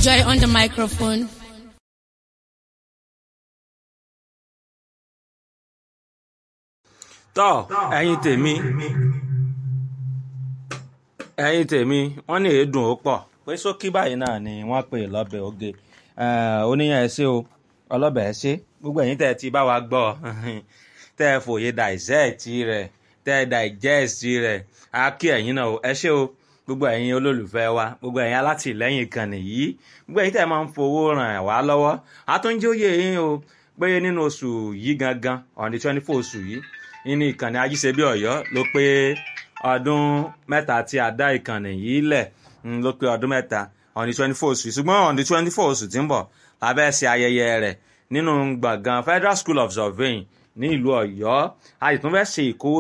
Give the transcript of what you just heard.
Joy on the microphone. tọ́ ẹ̀yin tèmi ẹ̀yin tèmi wọ́n ní èédùn ó pọ̀ pé sókí báyìí náà ni wọ́n pè lọ́bẹ̀ oge oníyàn ẹ ṣé o ọlọ́bẹ̀ ẹ ṣé gbogbo ẹ̀yin tẹ́ ẹ ti bá wa gbọ́ tẹ́ ẹ fòye dissect rẹ̀ tẹ́ ẹ digest rẹ̀ á kí ẹ̀yin náà o ẹ ṣé o gbogbo ẹ̀yin olólùfẹ́ wa gbogbo ẹ̀yin alátìlẹ́yìn ìkànnì yìí gbogbo ẹ̀yin tẹ́ ẹ máa ń fowó ràn wá lọ́wọ́ àtúnjóyè yín o pé nínú oṣù yìí gangan on the twenty four oṣù yìí nínú ìkànnì ajíṣebí ọ̀yọ́ ló pé ọdún mẹ́ta tí a dá ìkànnì yìí lẹ̀ ló pé ọdún mẹ́ta on the twenty four oṣù ṣùgbọ́n on the twenty four oṣù tí ń bọ̀ la fẹ́ ṣe ayẹyẹ rẹ̀ nínú gbọ̀ngàn Federal School of Surveying ní ìlú ọ̀yọ́ a sì tún fẹ́ ṣe ìkówó